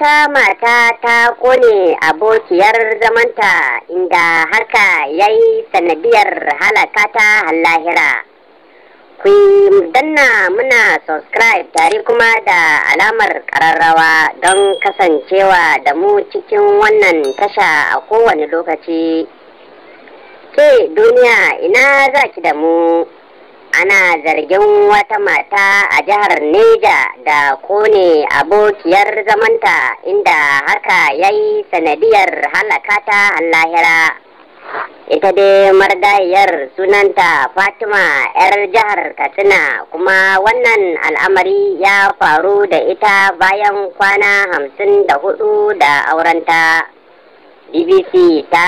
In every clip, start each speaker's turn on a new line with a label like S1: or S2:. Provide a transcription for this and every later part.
S1: wata mata ta kone abokiyar zamanta inda haka ya yi sanadiyar halaka ta lahira. Ku danna muna subscribe tare kuma da alamar ƙararrawa don kasancewa da mu cikin wannan tasha a kowane lokaci. Ke duniya ina za ki da mu? ana zargin wata mata a jihar Neja da kone abokiyar zamanta inda haka ya yi sanadiyar halaka ta lahira. Ita dai margayar sunanta Fatima 'yar jihar Katsina kuma wannan al'amari ya faru da ita bayan kwana hamsin da hudu da aurenta. BBC ta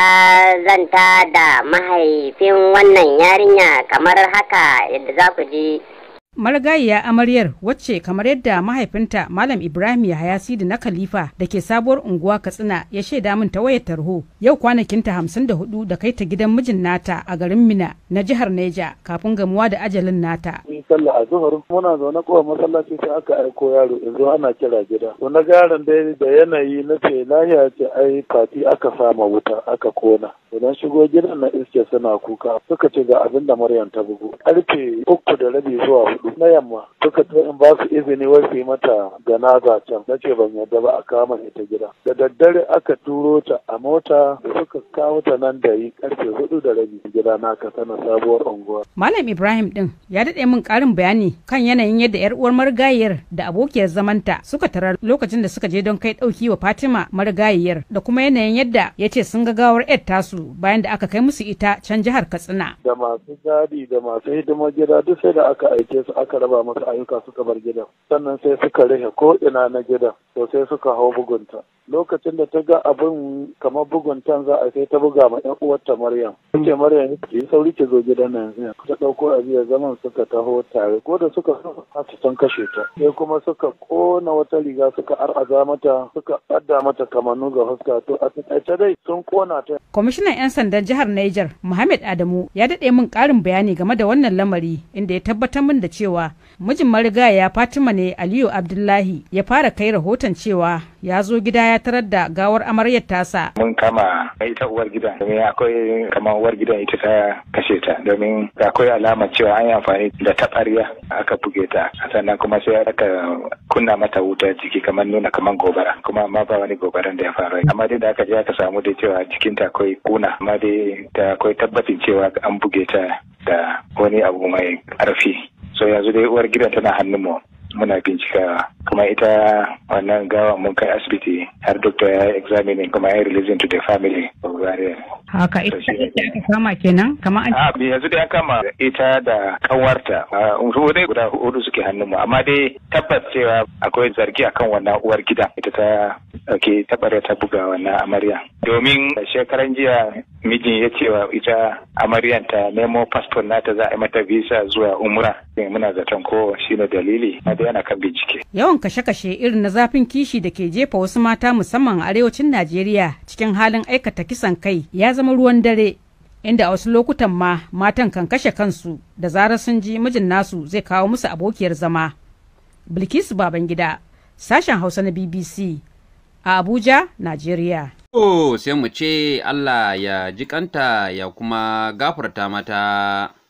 S1: zanta da mahaifin wannan yarinya kamar haka yadda za ku ji.
S2: marigayiya amaryar wacce kamar yadda mahaifinta malam ibrahim yahaya sidi na khalifa da ke sabuwar unguwa katsina ya shaida min ta wayar tarho yau kwanakinta hamsin da hudu da kai ta gidan mijin nata a garin mina na jihar neja kafin gamuwa da ajalin nata
S3: Mun sallah a zuhur muna zaune kowa masallaci sai aka aiko yaro yanzu ana kira gida. To na garan dai da yanayi na ce lahiya ce ai fati aka sama wuta aka kona. Idan shigo gidan na iske suna kuka suka ce ga abin da Maryam ta bugu. Karfe uku da rabi zuwa hudu na yamma suka ce in ba su izini wai su yi mata ganaza can na ce ban yarda ba a kama ita gida. Da daddare aka turo ta a mota da suka kawo ta nan da yi karfe hudu da rabi gida na ka sana sabuwar unguwa.
S2: malam ibrahim din ya daɗe min ƙarin bayani kan yanayin yadda yar uwar marigayiyar da abokiyar zamanta suka tarar lokacin da suka je don kai ɗauki wa fatima marigayiyar da kuma yanayin yadda ya ce sun ga gawar yar tasu bayan da aka kai musu ita can jihar katsina
S3: da masu gadi da masu hidimar gida duk sai da aka aike su aka raba masu ayyuka suka bar gidan sannan sai suka rufe ko ina na gidan to sai suka hau bugunta lokacin da ta ga abin kamar buguntan za a sai ta buga ma yan uwarta maryam ce maryam ki yi sauri ki zo gidan nan yanzu ta ɗauko abiyar zaman suka taho tare ko da suka har su san kashe ta sai kuma suka kona wata riga suka ar'aza mata suka adda mata kamannu ga fuska to a taƙaice dai sun kona ta
S2: kwamishinan 'yan sandan jihar niger muhammad adamu ya daɗe min ƙarin bayani game da wannan lamari inda ya tabbatar min da cewa mijin marigaya fatima ne aliyu abdullahi ya fara kai rahoton cewa ya zo gida ya tarar da gawar amaryar tasa
S4: mun kama ita uwar gidan domin akwai kamar uwar gidan ita ta kashe ta domin akwai alamar cewa an yi amfani da taɓarya aka buge ta sannan kuma sai aka kunna mata wuta jiki kamar nuna kamar gobara kuma amma ba wani gobaran da ya faru amma dai da aka je aka samu dai cewa jikinta akwai kuna amma dai da akwai tabbacin cewa an buge ta da wani abu mai ƙarfi so yanzu dai uwar gidan tana hannun mu muna bincika kuma ita wannan gawa mun kai asibiti har doctor ya yi examining kuma ya yi releasing to the family of Zaria.
S2: haka ita ita aka kama kenan kamar an
S4: A yanzu dai an kama ita da kanwarta su dai guda hudu suke hannun mu amma dai tabbas cewa akwai zargi akan wannan uwar gidan ita ta ke tabare ta buga wannan amarya domin shekaran jiya mijin ya cewa ita amaryan ta nemo passport nata za a yi mata visa zuwa umra muna zaton ko shine dalili amma dai ana kan bincike
S2: yawan kashe-kashe irin na zafin kishi da ke jefa wasu mata musamman a arewacin najeriya cikin halin aikata kisan kai ya zama ruwan dare inda a wasu lokutan ma matan kan kashe kansu da zarar sun ji mijin nasu zai kawo musu abokiyar zama bilkisu babangida sashen hausa na bbc a abuja najeriya
S5: To sai mu ce Allah ya ji kanta ya kuma gafarta mata.